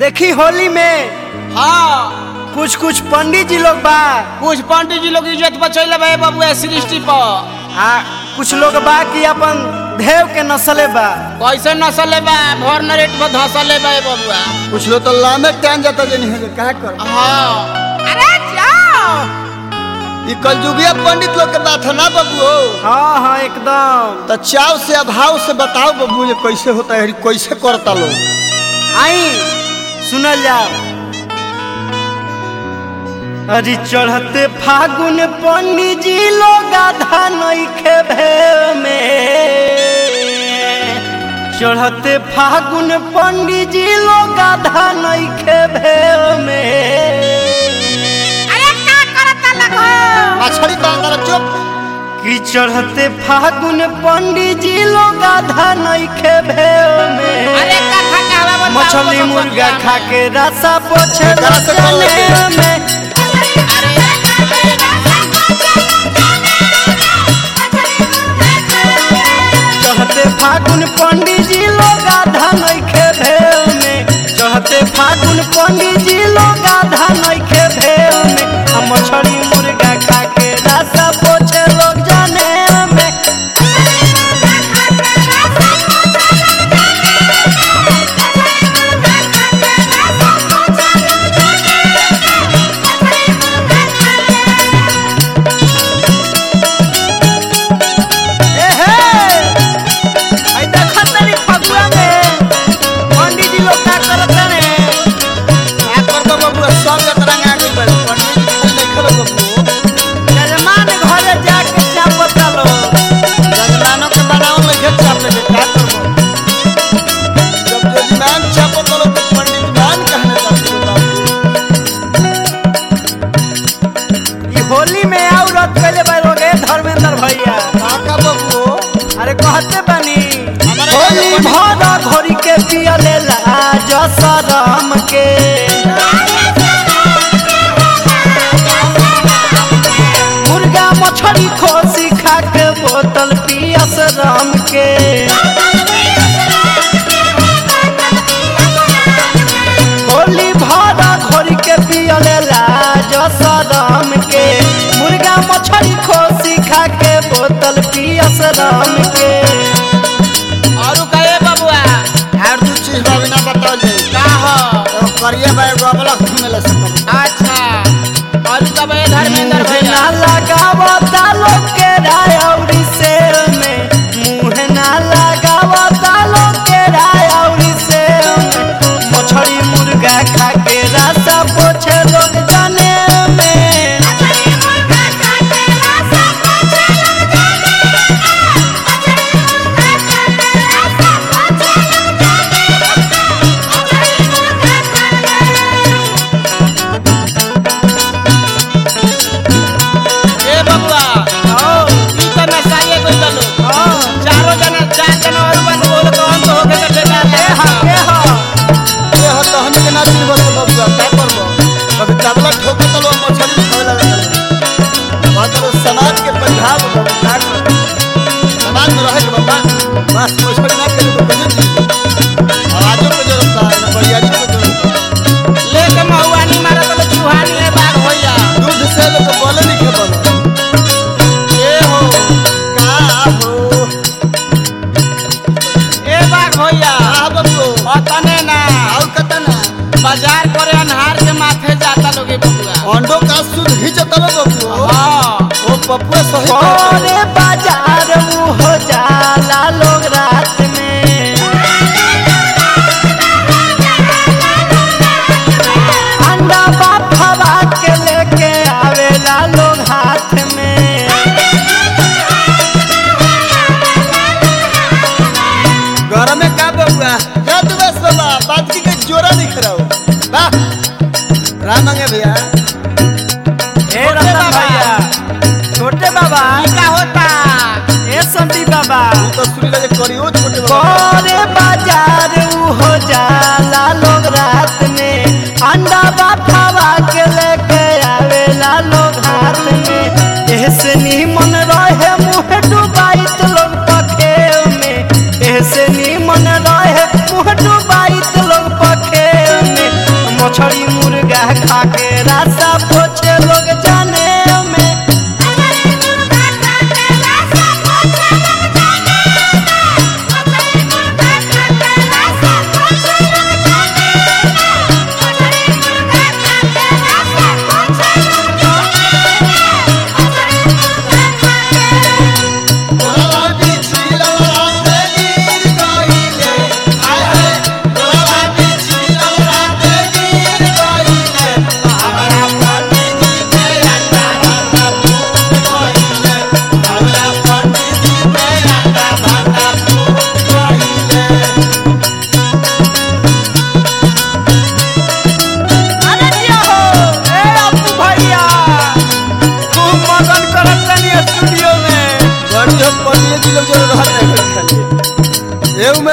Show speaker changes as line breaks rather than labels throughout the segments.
देखी होली में
हाँ
कुछ कुछ पंडित जी लोग बा
कुछ पंडित जी लोग इज्जत बचैले बा बबुआ सृष्टि पर
आ कुछ लोग बा कि अपन देव के नस्ले बा
कैसे नसले बा भर नरेट पर धसले बा बबुआ
कुछ लोग तो लामे टाइम जाता जे नहीं है क्या कर
हाँ अरे जाओ
ई कलयुगिया पंडित लोग के बात है ना बबू
हाँ हाँ एकदम
तो चाव से अभाव से बताओ बबू ये कैसे होता है कैसे करता लोग
आई सुनल जाओ अरे चढ़ते फागुन पंडित जी लोग आधा नइखे भेव में चढ़ते फागुन पंडित जी लोग आधा नइखे भेव में
अरे का करता लगो
मछली बांधर चुप
कि चढ़ते फागुन पंडित जी लोग आधा नइखे भेव में
अरे कथा कहवा बताओ
मछली
तो
मुर्गा
सत्या
खा के रसा पोछे
एकरा से कौन
रसने
लेके?
में चढ़ते फागुन पंडित जी लोग आधा नइखे भेव में चढ़ते फागुन पंडित जी लोग आधा नइखे भेव में हम मछली मुर्गा खा के रसा पोछे लोग जाने में ए हे आई देखत तनी फगुआ में पंडित जी लोग का करत रे
क्या करता बबू सब तरंग आ गई बड़े पंडित जी नहीं खेलो बबू
जजमान घरे जाके चापता लो
जजमानों के बनाओ में घेर चाप लेके क्या करबो जब जजमान चापो तो लोग तो पंडित मान कहने जाते बाबू
ई होली में औरत पहले बार हो गए धर्मेंद्र भैया
काका बबू
अरे कहते बनी
हमारे
होली
यहाँ
भरा घोरी के पियले लाज शरम के मुर्गा मछली खोसी खा के बोतल पियस राम के होली भरा घोरी के पियले लाज शरम के मुर्गा मछली खोसी खा के बोतल पियस राम के
और कहे बबुआ
हर दू चीज बाबू ना बताओ जाए
का हो
तो करिए भाई गोबला घूमे ले सकते
अच्छा और कहे धर्मेंद्र
मुँह
भैया
ना लगावता लोग के रायौरी से में मुँह ना लगावता लोग के रायौरी से में मछली मुर्गा खा के रास्ता पोछे लोग जाने में
ए बबुआ
आओ,
ई तो नसाइए कोई चलो
आओ,
चारों जना चार जना और बात बोल तो हम तो होके तो ठेका
ए
ले
हा, ए हा।
ये हो तो हमने के ना दिन बोले बबू क्या करबो कभी तबला ठोके तो लोग मछली खावे लगे बात तो समाज के पंजाब बबू क्या करबो समाज में रहे के बाबा बस मछली ना खेले तो बजे जी आजो पे जरूरत है ना बरियारी पे जरूरत है
ले के महुआनी मारा तो चुहानी है बाग होइया
दूध से लोग बोले नहीं के बोले
ए हो
का हो
ए बाग होइया
आ बबू
अतने ना
आओ कतना
बाजार करे अनहार के माथे जाता लोगे बबुआ
अंडो का सूद घिंचत लो बबू
हाँ
ओ पप्पू सही कहता
और बाजार मुँह हो जाला लोग रात में अंडा बाफवा के लेके आवेला लोग हाथ में
घर में का बबुआ क्या तू बस बाबा बात की के जोरा दिख रहा हो वाह राम मंगे भैया
ए रतन भैया छोटे बाबा
ई का होता
ए संती बाबा
तू तो सुनी लगे करियो छोटे बाबा
करे बाजार उ हो जाला लोग रात में अंडा बाफवा के लेके आवेला लोग हाथ में ऐसे नीमन रहे मुँह डुबाइत लोग पखेव में ऐसे नीमन रहे मुँह डुबाइत लोग पखेव में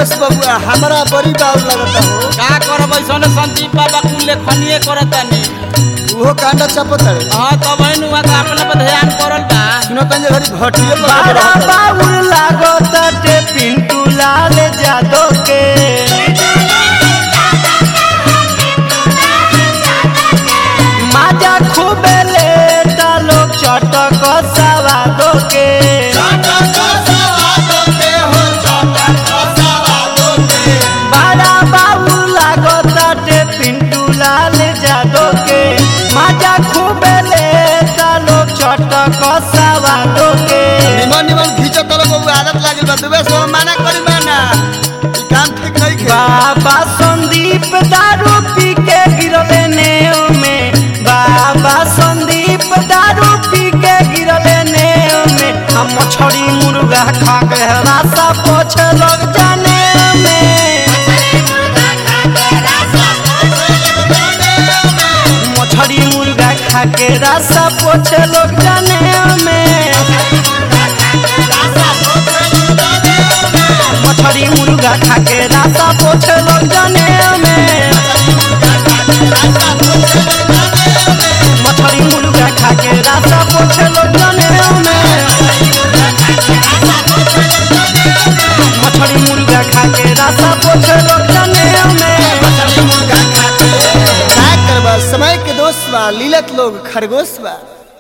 दुबेश बबुआ हमरा बड़ी बाउल लगता हो
का करब ऐसने संदीप बाबा कुल लेखनीय करतानी
उहो कांडा चपत है
हाँ तब है नुआ का अपने पर ध्यान करल बा
सुनो तंजे घरी भटिए पर
बड़ा
रहता
बाबुल लागताटे पिंटू लाल जादव के माजा खूबे लेता लोग चटक सवादो के बड़ा बाबुल लागताटे पिंटू लाल जादव के माजा खूबे लेता लोग चटक सवादो के
निमन निमन घीचो तलो बबुआ आदत लागल बा दुबेश बाबा माना करी माना ई काम ठीक नहीं के
बाबा संदीप दारू पी के गिरले नेव में बाबा संदीप दारू पी के गिरले नेव में हम मछली मुर्गा खा के रासा पोछ लग जाने में मछली मुर्गा खा के रासा पोछ लोग जाने में मछली मुर्गा खा के रासा पोछ लोग जाने में मछली मुर्गा खा के रासा पोछ लोग जाने में मछली मुर्गा खा के रासा पोछ लोग जाने में
का करबा समय के दोस्त बा लीलत लोग खरगोश बा